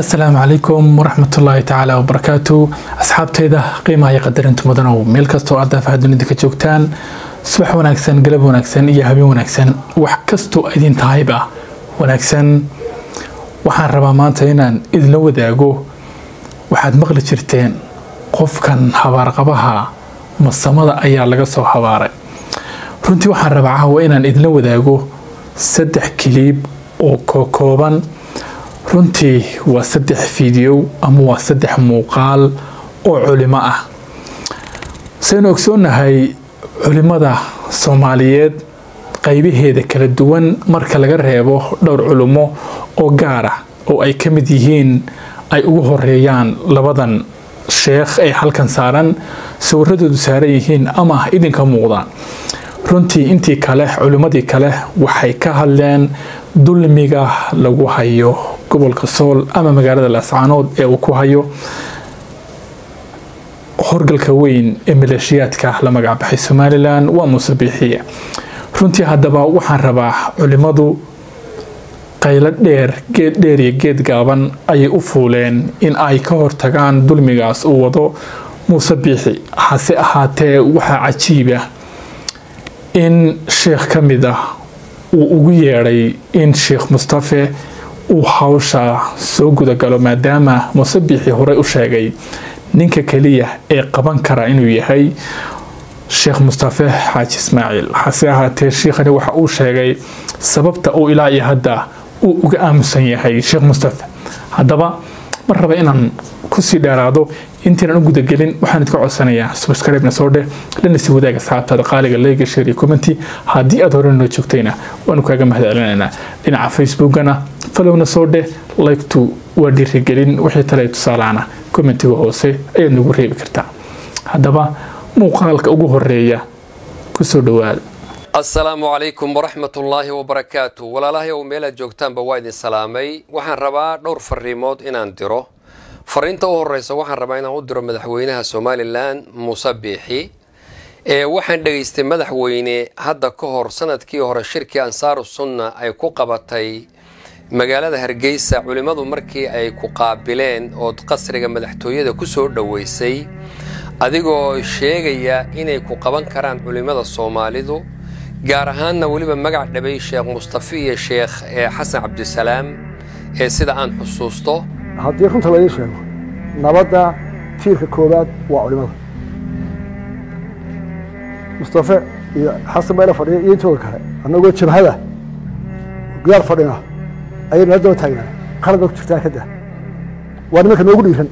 asalaamu calaykum waraxmatullaahi tacaala wabarakaatu asxaabteyda qiimaha iyo qadarinta mudanow meel kastoo aad daafaha dunida ka joogtaan subax wanaagsan galab wanaagsan iyo habeen wanaagsan wax kastoo idin tahayba wanaagsan waxaan rabaa maanta inaan idinla wadaago waxaad maqli jirteen qofkan habaarqabaha masamada ayaa laga soo habaaray runtii waxaan rabaa caawa inaan idinla wadaago saddex kiliib oo kokooban runtii waa saddex fiidiyow ama waa saddex muuqaal oo culimo ah saynu ogsoonnahay culimada soomaaliyeed qaybaheeda kala duwan marka laga reebo dhowr culimo oo gaar ah oo ay ka mid yihiin ay ugu horeeyaan labadan sheekh ee halkan saaran sawiradoodu saaran yihiin ama idinka muuqdaan runtii intii kale culimmadii kale waxay ka hadleen dulmiga lagu hayo gobolka sool ama magaalada laascaanood ee uu ku hayo horgalka weyn ee maleeshiyaadka la magacbaxay somalilan waa muuse biixiye runtii haddaba waxaan rabaa culimmadu qaylo dheer geed dheer iyo geed gaaban ayay u fuuleen in ay ka hortagaan dulmigaas uu wado muuse biixi hase ahaatee waxaa cajiiba in sheekh ka mid ah uu ugu yeedhay in sheekh mustafe uu hawsha soo gudagalo maadaama muuse biixi horey u sheegay ninka keliya ee qaban kara inuu yahay sheekh mustafe xaaji ismaaciil hase ahaatee sheikhani waxa uu sheegay sababta uu ilaa iyo hadda uu uga aamusan yahay sheekh mustafe haddaba mar raba inaan kusii dheeraado intaynan u gudagelin waxaan idka codsanayaa subscribe-na soo dheh lana sii wadaag asxaabtaada qaaliga leega share iyo commenti haddii aad hore noo joogtayna waanu kaaga mahadcelinaynaa dhinaca facebookana falowna soo dheh like-tu waa dhiirigelin wixii tale tusaalahana commentiga hoose ayaad nagu reebi kartaa haddaba muuqaalka ugu horeeya kusoo dhawaada asalaamu calaykum waraxmat ullaahi wabarakaatu walaalahayow meelaad joogtaanba waa idin salaamay waxaan rabaa dhowr fariimood inaan diro fariinta u horeysa waxaan rabaa inaan u diro madaxweynaha somalilan muuse biixi ee waxaan dhegaystay madaxweyne hadda ka hor sanadkii hore shirkii ansaaru sunna ay ku qabatay magaalada hargeysa culimmadu markii ay ku qaabileen ood qasriga madaxtooyada ku soo dhoweysay adigoo sheegaya inay ku qaban karaan culimmada soomaalidu gaar ahaanna weliba magac dhabay sheekh mustafi iyo sheekh xasan cabdisalaam ee sida aan xusuusto haddii runta laga sheego nabadda tiirka koowaad waa culimada mustafe iyo xasan bayla fadhiya iyo intooda kale annagoo jabhada gudaal fadhina ayay nala daba taagnaa qalad baa ku jirtaa kada waa nimanka noogu dhiiran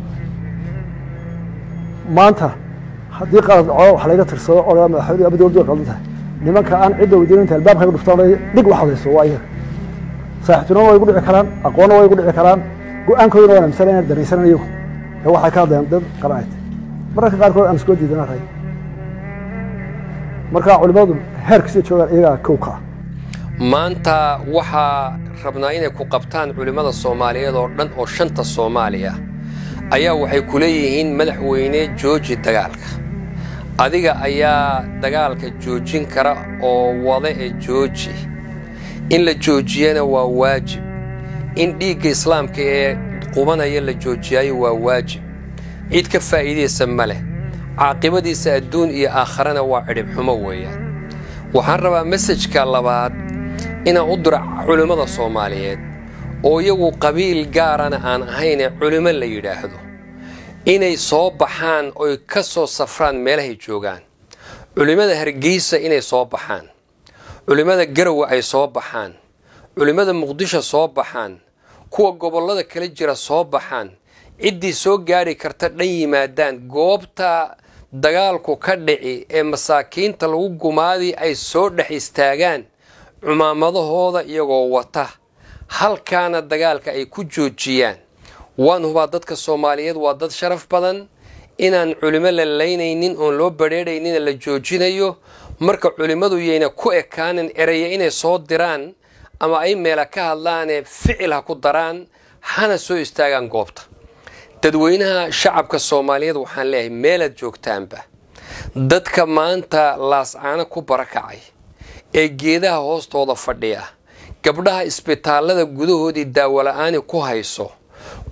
maanta haddii qalad dhaco wax layga tirsado oo madaxweyne ama dowladdu way qaldan tahay nimanka aan cidda weydiinanta albaabka ga dhuftaan dhig wax hadayso waa iyaga saaxiibtinimo way gu dhici karaan aqoonna way gu dhici karaan go-aankooduna waan amisana inaan daraysanan iyagu ee waxay ka hadlayaan dad qaranayt mararka qaarkood aan iskoo diidana ray marka culimadu heerkasii joogaan iyagaa kow ka ah maanta waxaa rabnaa inay ku qabtaan culimmada soomaaliyeed oo dhan oo shanta soomaaliya ayaa waxay ku leeyihiin madaxweyne jooji dagaalka adiga ayaa dagaalka joojin kara oo wada ee jooji in la joojiyana waa waajib in dhiigga islaamka ee qubanaya la joojiyaayo waa waajib cid ka faa'iidaysa ma leh caaqibadiisa adduun iyo aakharana waa cidhibxumo weeyaan waxaan rabaa mesajka labaad inaan u diro culimmada soomaaliyeed oo iyagu qabiil gaarana aan ahaynee culimo la yidhaahdo inay soo baxaan oy ka soo safraan meelahay joogaan culimmada hargeysa inay soo baxaan culimmada garowe ay soo baxaan culimmada muqdisho soo baxaan kuwa gobollada kala jira soo baxaan ciddii soo gaadhi karta dhan yimaadaan goobta dagaalku ka dhici ee masaakiinta lagu gumaadii ay soo dhex istaagaan cumaamadahooda iyagoo wata halkaana dagaalka ay ku joojiyaan waan hubaa dadka soomaaliyeed waa dad sharaf badan inaan culimo la laynaynin oon loo badrheedhaynina la joojinayo marka culimmadu yayna ku ekaanin eraya inay soo diraan ama ay meela ka hadlaanee ficil ha ku daraan hana soo istaagaan goobta dadweynaha shacabka soomaaliyeed waxaan leeyahay meelaad joogtaanba dadka maanta laascaano ku barakacay ee geedaha hoostooda fadhiya gabdhaha isbitaallada gudahoodii daawola'aani ku hayso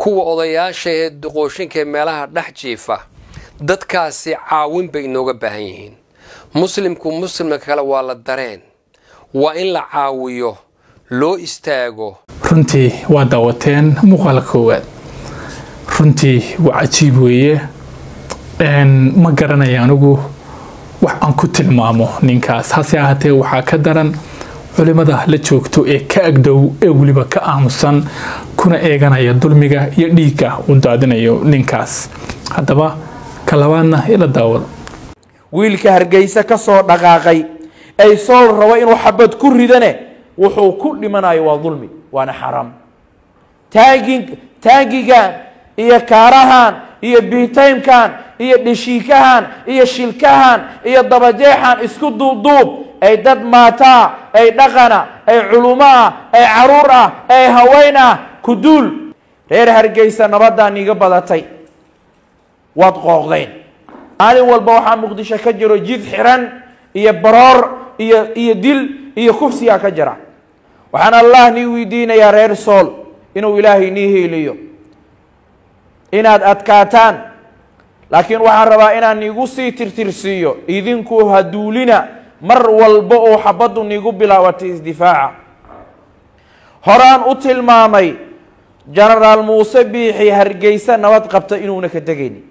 kuwa odayaasha ee duqooshinka ee meelaha dhex jiifa dadkaasi caawin bay inooga baahan yihiin muslimku muslimka kale waa la dareen waa in la caawiyo loo istaago runtii waa daawateen muuqaala koowaad runtii waa cajiib weeye ma garanaya anigu wax aan ku tilmaamo ninkaas hase ahaatee waxaa ka daran culimada la joogto ee ka agdhow ee weliba ka aamusan kuna eeganaya dulmiga iyo dhiigga uu daadinayo ninkaas haddaba ka labaadna ila daawada wiilka hargeysa ka soo dhaqaaqay ay sool rabo inuu xabad ku ridane wuxuu ku dhimanayo waa dulmi waana xaraam taagi taagigan iyo kaarahan iyo biitaymkan iyo dheshiikahan iyo shilkahan iyo dabajeexan isku duubduub ay dad maataa ay dhaqana ay culumo ah ay caruur ah ay haween ah ku duul reer hargeysa nabaddaa niiga badatay waad qooqdeen maalin walba waxaa muqdisho ka jiro jid xiran iyo baroor iyo iyo dil iyo kufsigaa ka jira waxaan allah nii weydiinayaa reer sool inuu ilaahay nii heeliyo inaad adkaataan laakiin waxaan rabaa inaan niigu sii tirtirsiiyo idinku haduulina mar walba oo xabaddu niigu bilaabatay isdifaaca horaan u tilmaamay genaraal muuse biixi hargeysa nabad qabta inuuna ka tegayni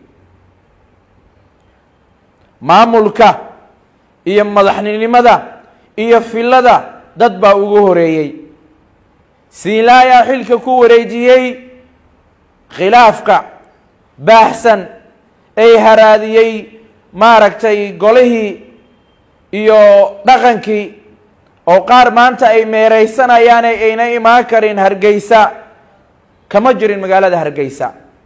maamulka iyo madaxninimada iyo filada dad baa ugu horeeyey siinlaayaa xilka ku wareejiyey khilaafka baaxsan ay haraadiyey maaragtay golihii iyo dhaqankii oo qaar maanta ay meeraysanayaane ayna imaan karin hargeysa kama jirin magaalada hargeysa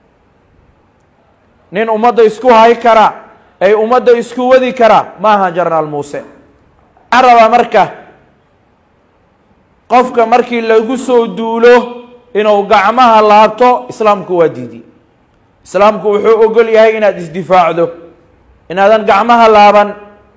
nin ummadda isku hay kara ay ummadda isku wadi kara maaha genaraal muuse waxaan rabaa marka qofka markii lagu soo duulo inuu gacmaha laabto islaamku waa diidi islaamku wuxuu ogol yahay inaad isdifaacdo inaadan gacmaha laaban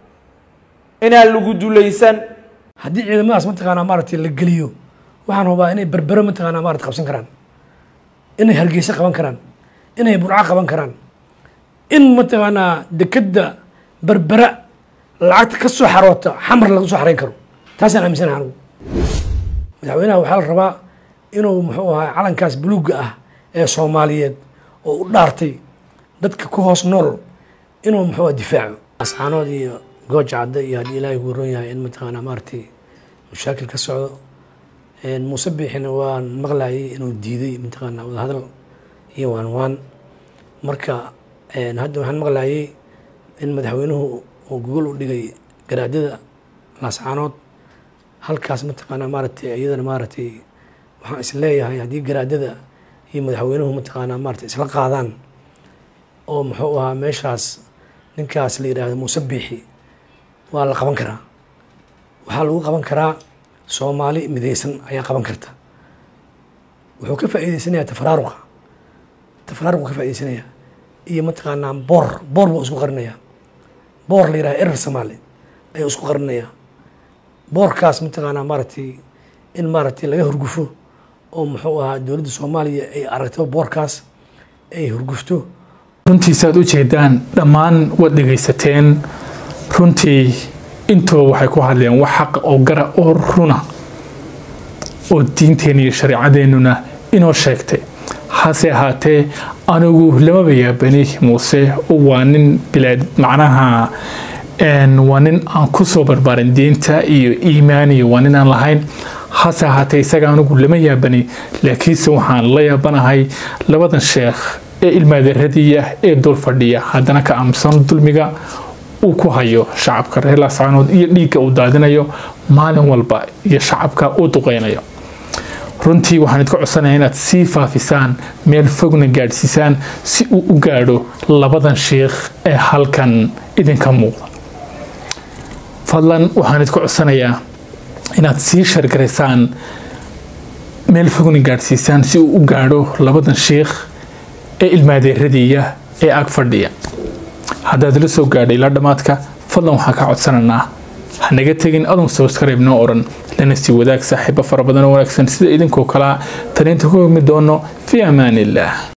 inaan lagu dulaysan haddii ciidamadaas mataqaanaa maaragtay la geliyo waxaan hubaa inay berbero mataqaanaa maarata qabsan karaan inay hargeysa qaban karaan inay burco qaban karaan in mataqaanaa dekedda berbera lacagta ka soo xaroota xamar laga soo xarayn karo taasaan aaminsanaha anigu madaxweynaha waxaa la rabaa inuu muxuu ahaa calankaas buluugga ah ee soomaaliyeed oo u dhaartay dadka ku hoos nool inuu muxuu difaaco ascaanood iyo gooja cadde iyo haddii ilaahay ku ron yahay in mataqaanaa maaragtay mashaakil ka socdo muuse biixina waan maqlayay inuu diiday mataqaanaa wadahadal iyo waan waan marka hadda waxaan maqlayay in madaxweynuhu uu gogol u dhigay garaadyada laascaanood halkaas mataqaanaa maaragtay iyadana maaragtay waxaan is leeyahay haddii garaadyada iyo madaxweynuhu mataqaanaa maaragtay isla qaadaan oo muxuu ahaa meeshaas ninkaas la yidhaahdo muuse biixi waa la qaban karaa waxaa lagu qaban karaa soomaali midaysan ayaa qaban karta wuxuu ka faa'iideysanayaa tafaraaruqa tafaraaruqu ka faa'iideysanaya iyo mataqaanaa boor boor buu isku qarinayaa boor la yidhaha erer somaali ayuu isku qarinayaa boorkaas mataqaanaa maaragtay in maaragtay laga hurgufo oo muxuu ahaa dowladda soomaaliya ay aragto boorkaas ay hurgufto runtii saad u jeedaan dhammaan waad dhegaysateen runtii intoo waxay ku hadleen wax xaqa oo gara oo runa oo diinteena iyo shareecadeennuna inoo sheegtay hase ahaatee anigu lamaba yaabani muuse waa nin bilaad macnaha waa nin aan kusoo barbaarin diinta iyo iimaan iyo waa nin aan lahayn hase ahaatee isaga anigu lama yaabani laakiinse waxaan la yaabanahay labadan sheekh ee ilmaadeeradiiya ee dul fadhiya haddana ka aamusan dulmiga uu ku hayo shacabka reer laascaanood iyo dhiigga uu daadinayo maalin walba iyo shacabka uu duqeynayo runtii waxaan idka codsanaya inaad sii faafisaan meel fogna gaadhsiisaan si uu u gaadho labadan sheikh ee halkan idinka muuqda fadlan waxaan idka codsanayaa inaad sii shargaraysaan meel fogna gaadhsiisaan si uu u gaadho labadan sheikh ee ilmaadeeradiiya ee ag fadhiya haddaad la soo gaadhay ilaa dhammaadka fadlan waxaan ka codsanaynaa ha naga tegin adun subscribe noo oran lana sii wadaag saaxiibo fara badan oo wanaagsan sida idinkoo kalea taniinta ku hogmi doono fi amaan illah